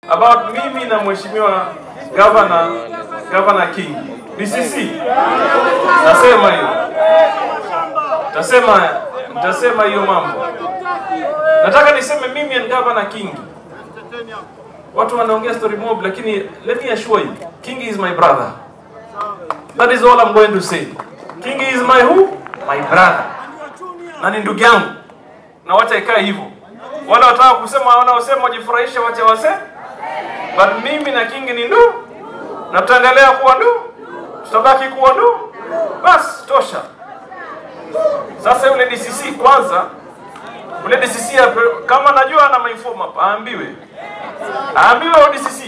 about mimi na mheshimiwa governor governor King DCC. Nasema hiyo, tasema nitasema hiyo mambo. Nataka niseme mimi and governor King, watu wanaongea story mob, lakini let me assure you, King is my brother. That is all I'm going to say. King is my who? My brother. Na ni ndugu yangu. Na wacha ikae hivyo. Wale wataka kusema wanaosema wajifurahishe wacha wase. But mimi na King ni ndugu. Na tutaendelea kuwa ndugu. Tutabaki kuwa ndugu. Bas tosha. Sasa yule DCC kwanza yule DCC ape- kama najua ana mainform hapa aambiwe. Aambiwe yule DCC